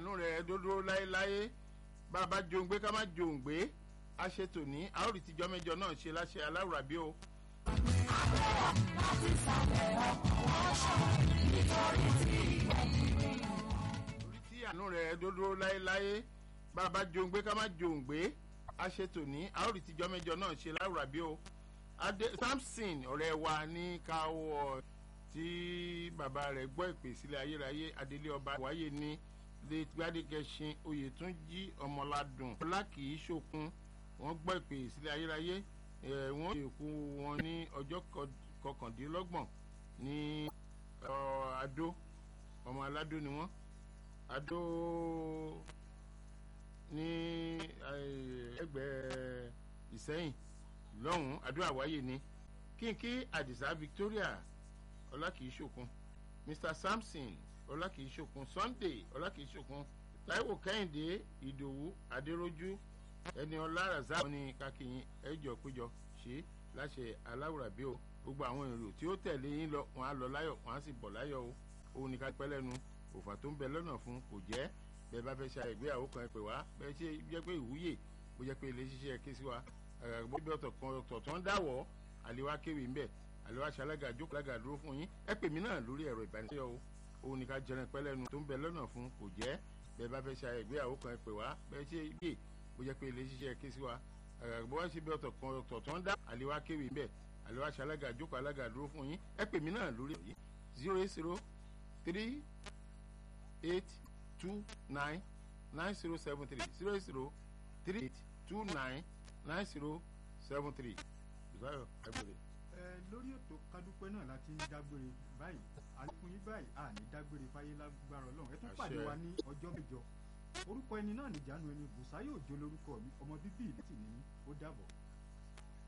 àánú rẹ̀ dúró láéláé bá a bá jòǹgbé ká má jòǹgbé a ṣe tòní a ó rí tìjọ́ mẹ́jọ náà ṣe láṣẹ aláwùrà bí o. orí tí àánú rẹ̀ dúró láéláé bá a bá jòǹgbé ká má jòǹgbé a ṣe tòní a ó rí tìjọ́ mẹ́jọ náà ṣe láwùrà bí o. Adé Samson ọ̀rẹ́ wa ní káwọ́ tí bàbá rẹ̀ gbọ́ ìpè sílẹ̀ ayérayé adélé ọba wáyé ní lè gbádégẹṣin oyètúnjí ọmọládùn ọlákìí ṣòkun wọ́n gbọ́ ìpè sílẹ̀ ayérayé ẹ̀ wọ́n ṣe kú wọn ní ọjọ́ kọkàndínlọ́gbọ̀n ní adó ọmọ aládó ni wọ́n adó ní ẹgbẹ́ ìsẹ́yìn lọ́hùn-ún àdúrà wáyé ni kínkí àdìsá victoria ọlákìíṣòkun mr samson ọlákìíṣòkun sunday ọlákìíṣòkun taiwo kẹ́hìndé ìdòwú adéròjú ẹni ọlá razak ní kákìyìn ẹjọ péjọ ṣe láṣẹ aláwùrábí o gbogbo àwọn èrò tí ó tẹ̀lé yín lọ wọn á lọ láyọ̀ wọn á sì bọ̀ láyọ̀ o òun ní ká pẹ́ lẹ́nu òfà tó ń bẹ lọ́nà fún kò jẹ́ bẹ́ẹ̀ bá fẹ́ ṣe àìgbéyàwó kan ẹ pè wá bẹ́ẹ̀ ṣe jẹ́ pé ìwúyè bó jẹ́ pé ilé ṣiṣẹ́ ké sí wa àgbàgbọ́ bí ọ̀tọ̀ kan ọ̀tọ̀ tó ń dáwọ́ àlewá kéwì ńbẹ̀ àlewá ṣalága jókòó lága dúró fún yín ẹ pè mí náà lórí ẹ̀rọ ìbánisọ̀rọ̀ o òun ní ká jẹran pẹ́ lẹ́nu tó ń bẹ lọ́nà fún kò jẹ́ bẹ́ẹ̀ bá fẹ́ ṣe ìgbéyàwó kan ẹ pè wá bẹ́ẹ̀ ṣe yé bó jẹ́ pé ilé ṣiṣẹ́ ké sí wa àgbàgbọ́ wá sí bí ọ̀tọ̀ kan ọ̀tọ̀ tó ń dá àlewá kéwì ńbẹ̀ àlewá ṣalága jókòó alága dúró fún yín ẹ pè mí náà lórí ẹ̀rọ zero eight zero three eight two nine nine zero seven three zero eight zero three eight two nine nine zero seven three ìbáyọ̀ ẹgbẹ̀rẹ̀. ẹ lórí ètò kádúpẹ́ náà láti ń dágbére báyìí àlékún yín báyìí à ní dágbére fáyé lágbára ọlọ́run ẹ tún pàdé wa ní ọjọ́ mẹ́jọ orúkọ ẹni náà nìjánu ẹni bùsáyọ̀ òjò lórúkọ mi ọmọ bíbí ìlú sì ní ó dàbọ̀.